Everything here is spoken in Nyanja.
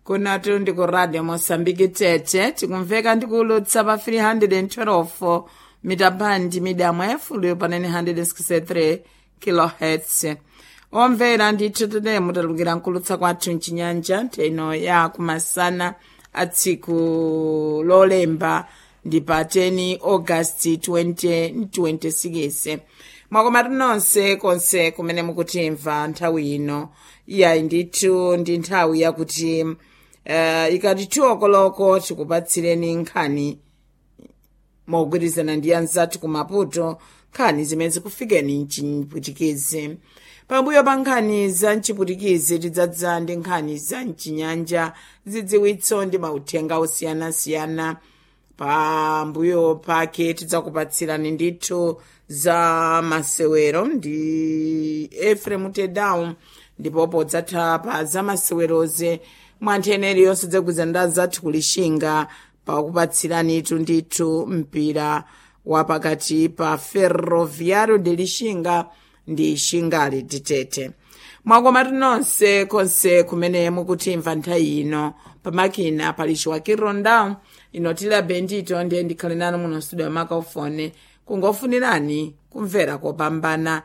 kunatu ndi ku radio mosambiki tete tikumveka ndikulutsa pa 312 mitapandi midamu yafuliyo pa 963 kilohertz omvera ndithu tete mutalukira nkulutsa kwathu mchinyanja nthaino ya kumasana a tsiku lolemba ndi pa 10 augasti 2026 mwakomatu nonse konse kumene mukutimva nthawi ino iyayi ndithu ndi nthawi yakuti uh, ikati tiwokoloko tikupatsireni nkhani mogwirizana ndi anzathu ku maputo nkhani zimene zikufikeni mchiputikizi pambuyo pa nkhani za mchiputikizi tidzadza ndi nkhani za mchinyanja zidziwitso ndi mauthenga osiyanasiyana pambuyo pake tidzakupatsirani ndithu za masewero ndi efrem tedown ndipo podzatha pa za maseweroze mwantheneri yonse dzagwizana zathu kulishinga pakupatsiranitu ndithu mpira wapakati pa ferroviario de lishinga ndi shingali titete mwakomatu nonse konse kumene mukutimva nthawi ino pamakina pali chiwakirondao inotila bendito ndiye ndikhale nanu muno studio ya makaufone kungofunirani kumvera kopambana